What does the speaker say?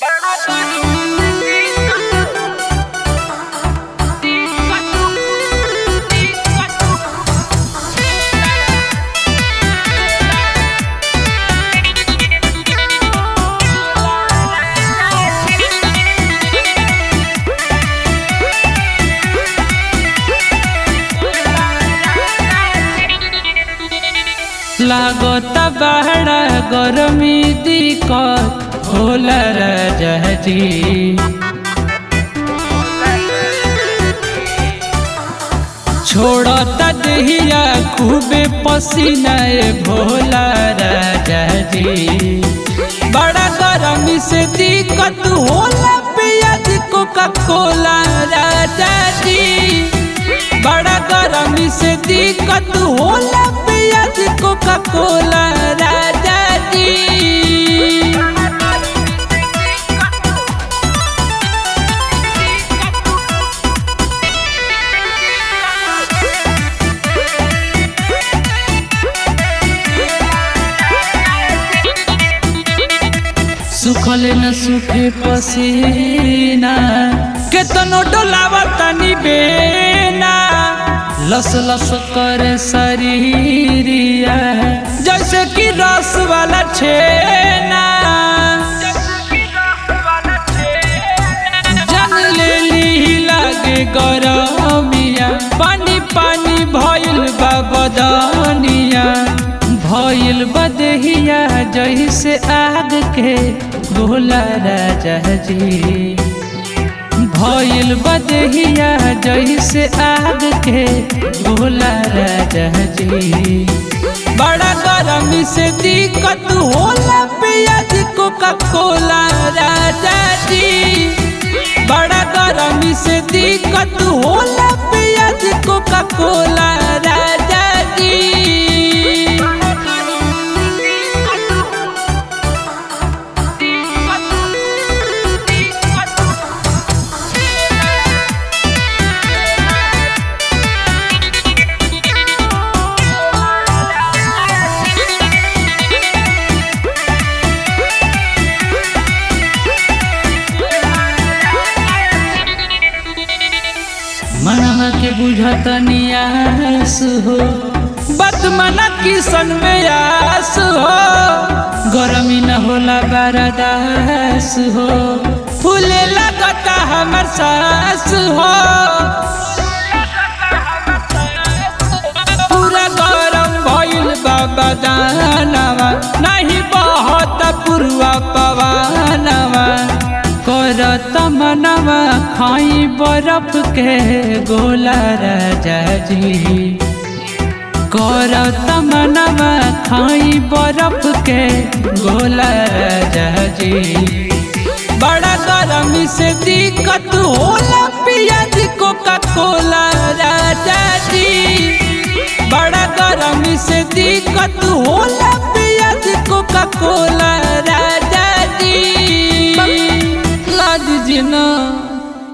लागत बड़ा गरमी दिक्कत होला राजाजी छोड़ता देहिया खूबे पसीना ए भोला राजाजी बड़ा गरमी से दिक्कत होला पियाज कोका कोला राजाजी बड़ा गरमी से दिक्कत होला पियाज कोका कोला राजाजी सुखल न सुखे पसीना केतनो डोलावा तनी बेना लस लस करे शरीरिया जैसे कि रस वाला छेना जन लेली लागे गरमिया पानी पानी भइल बा बदनिया भइल बदहिया जैसे आग के भोला राजा जी भइल बदहिया जैसे आग के भोला राजा जी बड़ा गरमी से दिक्कत होला पियाज कोका कोला राजा जी बड़ा गरमी से दिक्कत होला पियाज कोका कोला राजा जी मनवा के बुझत नियास हो बदमना किसन में आस हो गरमी न होला बरदास हो फूले लगता हमर सास हो पूरा गरम भइल बाबा दानवा नहीं बहत पुरवा पवानवा करत मनवा खाई बरफ के गोला राजा जी करत मनवा खाई बरफ के गोला राजा जी बड़ा गरमी से दिक्कत होला पियाज कोका कोला